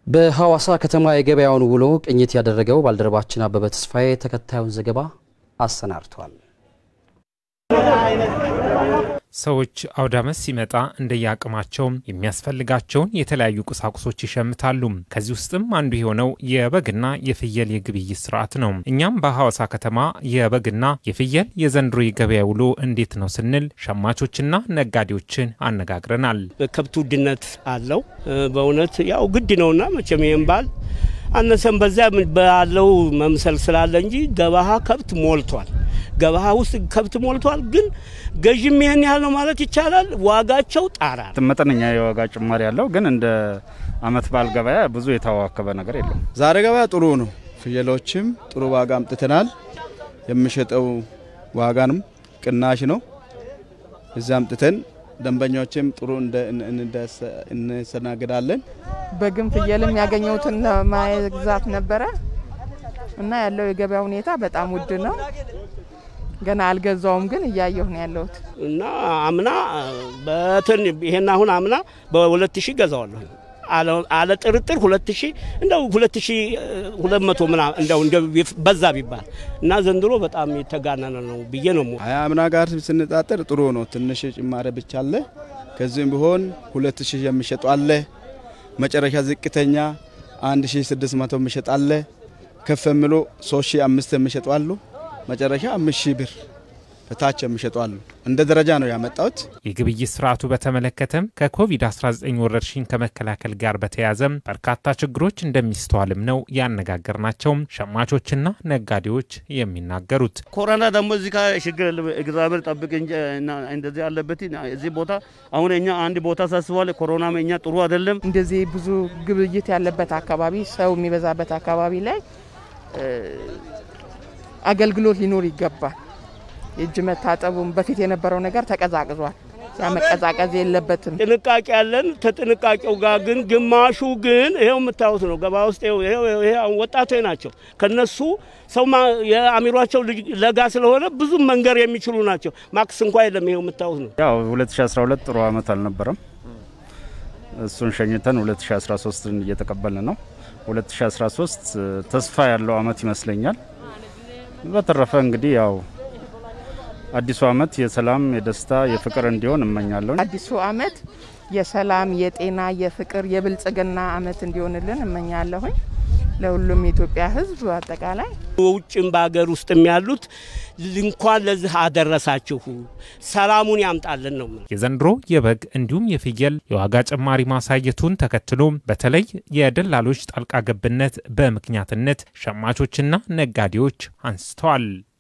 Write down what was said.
በሐዋሳ ከተማ የገበያውን ውሎ ቅኝት ያደረገው ባልደረባችን አበበ ተስፋዬ ተከታዩን ዘገባ አሰናድቷል። ሰዎች አውደ ዓመት ሲመጣ እንደየአቅማቸው የሚያስፈልጋቸውን የተለያዩ ቁሳቁሶች ይሸምታሉ። ከዚህ ውስጥም አንዱ የሆነው የበግና የፍየል የግብይት ስርዓት ነው። እኛም በሐዋሳ ከተማ የበግና የፍየል የዘንድሮ የገበያ ውሎ እንዴት ነው ስንል ሸማቾችና ነጋዴዎችን አነጋግረናል። ከብት ውድነት አለው። በእውነት ያው ግድ ነውና መቼም ይህም ባል አነሰም በዚያ ባለው መምሰል ስላለ እንጂ ገበያ ከብት ሞልቷል። ገበያ ውስጥ ከብት ሞልቷል። ግን ገዥም ይህን ያህል ነው ማለት ይቻላል። ዋጋቸው ጣራ መጠነኛ የዋጋ ጭማሪ ያለው ግን እንደ አመት በዓል ገበያ ብዙ የተዋከበ ነገር የለም። ዛሬ ገበያ ጥሩ ነው። ፍየሎችም ጥሩ ዋጋ አምጥተናል። የሚሸጠው ዋጋንም ቅናሽ ነው። እዚያ አምጥተን ደንበኞችም ጥሩ እንሰናግዳለን። በግም ፍየልም ያገኘሁትን ለማግዛት ነበረ እና ያለው የገበያ ሁኔታ በጣም ውድ ነው። ገና አልገዛውም፣ ግን እያየሁ ነው ያለሁት እና አምና በትን ይሄን አሁን አምና በሁለት ሺህ ገዛዋለሁ አለ ጥርጥር ሁለት ሺህ እንደው ሁለት ሺህ ሁለት መቶ ምናምን እንደው እንደ በዛ ቢባል እና ዘንድሮ በጣም የተጋነነ ነው ብዬ ነው። ሀያ አምና ጋር ስንጣጠር ጥሩ ነው። ትንሽ ጭማሪ ብቻ አለ። ከዚህም ቢሆን ሁለት ሺህ የሚሸጡ አለ። መጨረሻ ዝቅተኛ አንድ ሺህ ስድስት መቶ የሚሸጥ አለ። ከፍ የሚሉ ሶስት ሺህ አምስት የሚሸጡ አሉ። መጨረሻ አምስት ሺህ ብር በታች የሚሸጡ አሉ። እንደ ደረጃ ነው ያመጣሁት። የግብይት ስርዓቱ በተመለከተም ከኮቪድ-19 ወረርሽኝ ከመከላከል ጋር በተያያዘም በርካታ ችግሮች እንደሚስተዋልም ነው ያነጋገርናቸውም ሸማቾችና ነጋዴዎች የሚናገሩት። ኮሮና ደግሞ እዚህ ጋር ችግር እግዚአብሔር ጠብቅ እንጂ እንደዚህ ያለበት እዚህ ቦታ አሁን እኛ አንድ ቦታ ሳስቧል። ኮሮና እኛ ጥሩ አይደለም። እንደዚህ ብዙ ግብይት ያለበት አካባቢ፣ ሰው የሚበዛበት አካባቢ ላይ አገልግሎት ሊኖር ይገባል። የእጅ መታጠቡም በፊት የነበረው ነገር ተቀዛቅዟል። ያ መቀዛቀዝ የለበትም። ጥንቃቄ ያለን ከጥንቃቄው ጋር ግን ግማሹ ግን ይሄው የምታዩት ነው። ገባ ውስጥ ወጣቶች ናቸው። ከነሱ ሰው የአሚሯቸው ለጋ ስለሆነ ብዙ መንገር የሚችሉ ናቸው። ማክስ እንኳ የለም። ይሄው የምታዩት ነው። ያው 2012 ጥሩ አመት አልነበረም። እሱን ሸኝተን 2013ን እየተቀበልን ነው። 2013 ተስፋ ያለው አመት ይመስለኛል። በተረፈ እንግዲህ ያው አዲሱ አመት የሰላም፣ የደስታ፣ የፍቅር እንዲሆን እመኛለሁ። አዲሱ አመት የሰላም፣ የጤና፣ የፍቅር፣ የብልጽግና አመት እንዲሆንልን እመኛለሁኝ ለሁሉም የኢትዮጵያ ሕዝብ አጠቃላይ ውጭም በሀገር ውስጥም ያሉት እንኳን ለዚህ አደረሳችሁ ሰላሙን ያምጣልን ነው። የዘንድሮ የበግ እንዲሁም የፍየል የዋጋ ጭማሪ ማሳየቱን ተከትሎ በተለይ የደላሎች ጣልቃ ገብነት በምክንያትነት ሸማቾችና ነጋዴዎች አንስተዋል።